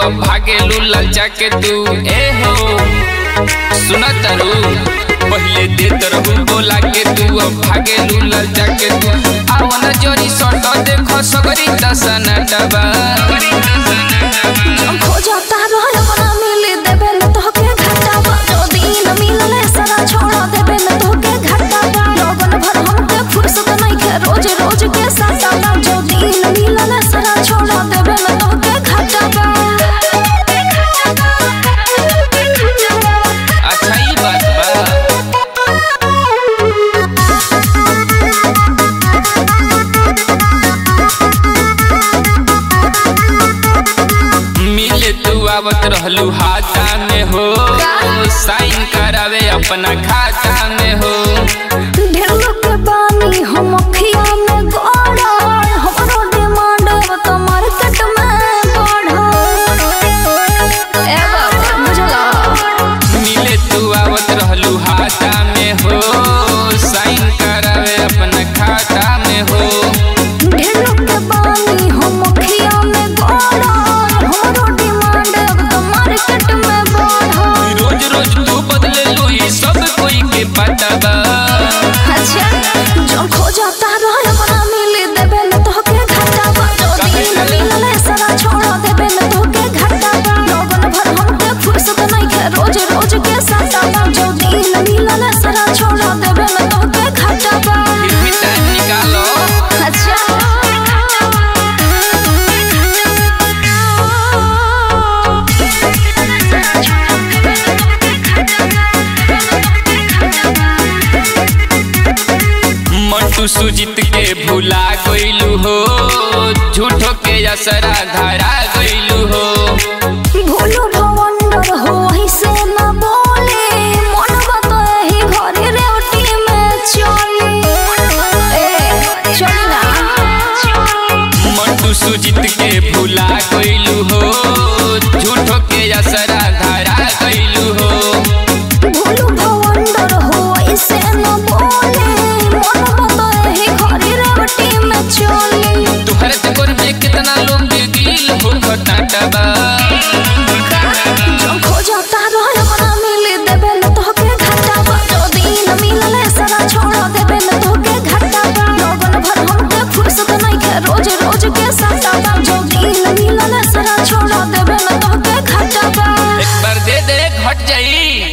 अब भागेलू ललचा के तू ए हो सुना तरु पहले देत रहू बोला के तू अब भागेलू ललचा के तू आवना जोरी सट देखो सगरी दसना डबा खोजता रह अपना मिल देबे न तोहके घाटावा जो दिन मिलले सारा छोड़ देबे न तोहके घाटावा लगन भर हमके फुर्सत नहीं के रोज रोज के साटावा जो दिन मिलले सारा छोड़ देबे न तोहके घाटावा अच्छा ई बात बा मिले तू आवत रहलू हाथा में हो साइन करावे अपना खाता में हो ढेर लोग के बानी हम अखिया में गड़ा हमरो डिमांड अब तो मार्केट में बढ़ा ए बाबा बुझला मिले तू आवत रहलू हाथा में हो साइन करावे अपना खाता में हो ढेर लोग के बानी हम अखिया में गड़ा हमरो डिमांड अब तो मार्केट में बढ़ा रोज रोज तू बदले लू ई सब कोई के पता बा अच्छा जो खोजता रह अपना मिल देबे न तोहके घाटावा जो दिन मिलले सारा छोड़ देबे न तोहके घाटावा लगन भर हमके फुर्सत नहीं के रोज रोज के साटावा जो दिन मिलले सारा छोड़ देबे न तोहके घाटावा फिर भी टाइम निकालो अच्छा मंटू सुजीत के भुला गइलू हो झूठो के असरा धरा गइलू हो भूलो भवंडर हो ऐसे न बोले मन बतो ही घरे रेवटी में चले ए चली ना मंटू सुजीत के भुला गइलू हो झूठो के असरा धरा गइलू हो भूलो भवंडर हो ऐसे न बोले मन बतो ही घरे रेवटी में चले तुहरे चक्कर में कितना लोग गिल हो घटाटबा जो खोजता रह अपना मिल देबे न तोहके घाटावा जो दिन मिलले सारा छोड़ देबे न तोहके घाटावा लगन भर हमके फुर्सत नहीं के रोज रोज के साटावा जो दिन मिलले सारा छोड़ देबे न तोहके घाटावा एक बार दे दे घट जाई